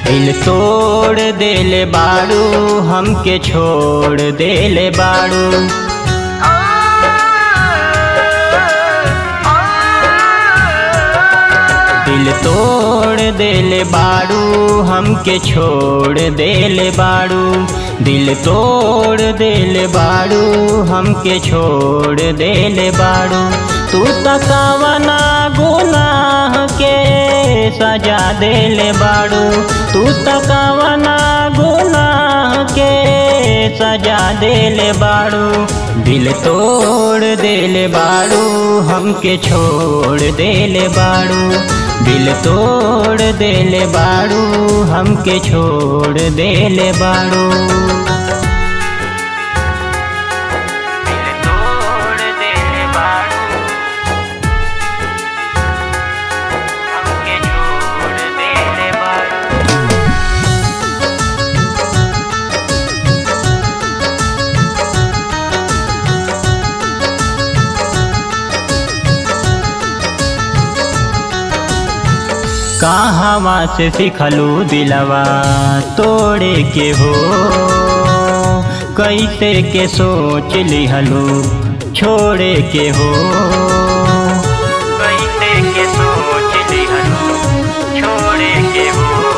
दिल तोड़ देले बाड़ू हमके छोड़ देले बाड़ू दिल तोड़ देले बाड़ू हमके छोड़ देले बाड़ू दिल तोड़ देले बाड़ू हमके छोड़ देले बाड़ू तू तकावना गुनाह के सजा देले बाड़ू तू तकावना गुनाह के सजा देले बाड़ू दिल तोड़ देले बाड़ू हमके छोड़ देले बाड़ू दिल तोड़ देले बाड़ू हमके छोड़ देले बाड़ू दिल तोड़ देले बाड़ू हमके छोड़ देले बाड़ू कहवा से सिखलू दिलवा तोड़े के हो कैसे के सोच लिहलू छोड़े के हो कैसे के सोच लिहलू छोड़े के हो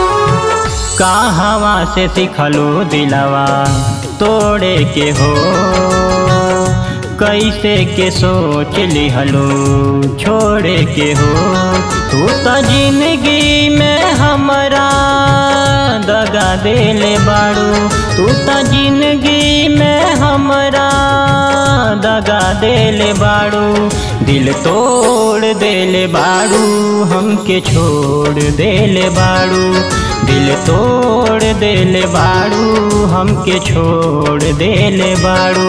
कहवा से सिखलू दिलवा तोड़े के हो कैसे के सोच लिहलो छोड़े के हो तू तो जिंदगी में हमरा दगा देले बाड़ू तू तो जिंदगी में हमरा दगा देले बाड़ू दिल तोड़ देले बाड़ू हमके छोड़ देले बाड़ू दिल तोड़ देले बाड़ू हमके छोड़ देले बाड़ू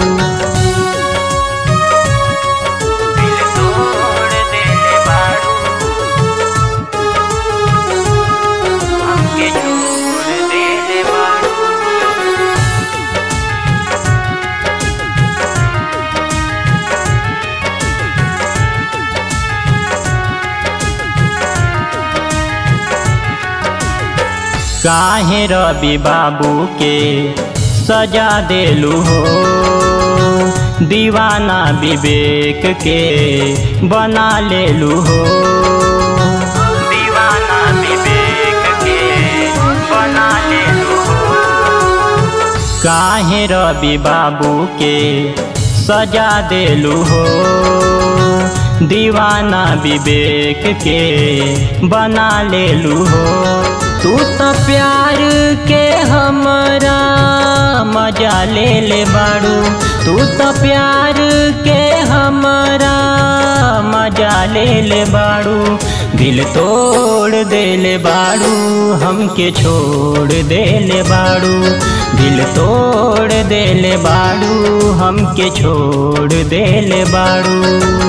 दिल तोड़ देले बाड़ू हमके छोड़ देले बाड़ू काहे रवि बाबू के सजा देलू हो दीवाना विवेक के बना लेलू हो दीवाना विवेक के बना लेलू हो काहे रवि बाबू के सजा देलू हो दीवाना विवेक के बना लेलू हो तू तो प्यार के हमरा मजा ले ले बाड़ू तू तो प्यार के हमरा मजा ले ले बाड़ू दिल तोड़ देले बाड़ू हमके छोड़ देले बाड़ू दिल तोड़ देले बाड़ू हमके छोड़ देले बाड़ू